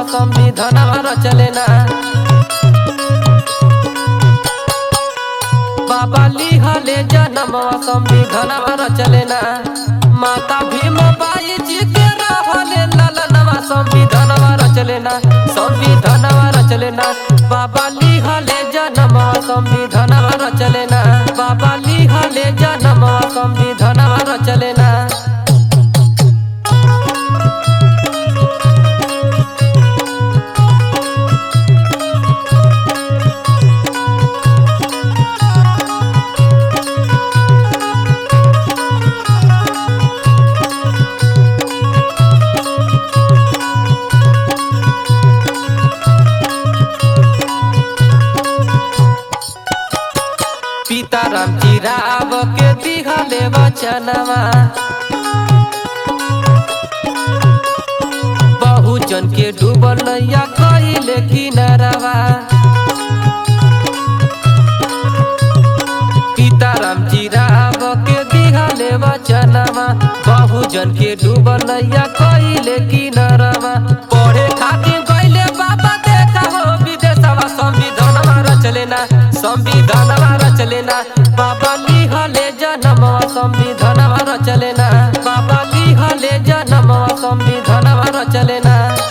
संविधानवा रचलेना बाबा लिहले जनमवा संविधानवा रचलेना माता भीमबाई जी के रहले ललनवा संविधानवा रचलेना संविधानवा रचलेना बाबा लिहले जनमवा संविधानवा रचलेना बाबा लिहले जनमवा संविधानवा रचलेना सीताराम जी राव के दिहले वचनवा बहुजन के डूबल नैया कहिले किनारवा सीताराम जी राव के दिहले वचनवा बहुजन के डूबल नैया कहिले किनारवा पढ़े खातिर गइले बाबा देखा हो विदेशवा संविधानवा रचलेना संविधानवा रचलेना बाबा लिहले जनमवा संविधानवा रचलेना बाबा लिहले जनमवा संविधानवा रचलेना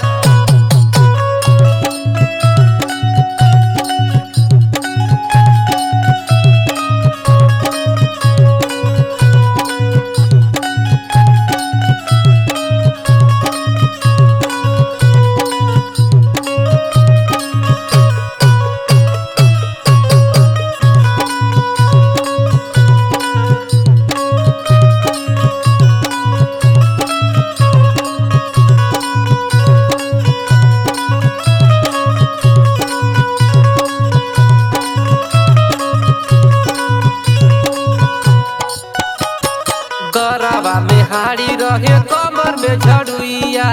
गरबा में हाड़ी रहे कमर में झड़ुइया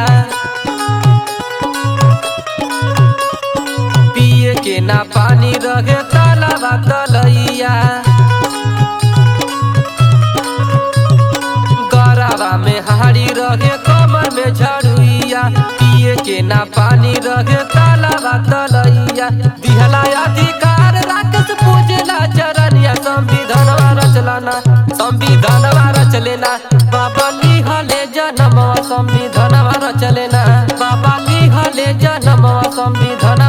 पिए के ना पानी रहे तालाबा तलैया गरबा में हाड़ी रहे कमर में झड़ुइया पिए के ना पानी रहे तालाबा तलैया दिहला अधिकार राक्षस पूजला चरनिया संविधानवा रचलाना संविधानवा रचलेना बाबा लिहले जनमवा संविधानवा रचलेना बाबा लिहले जनमवा संविधान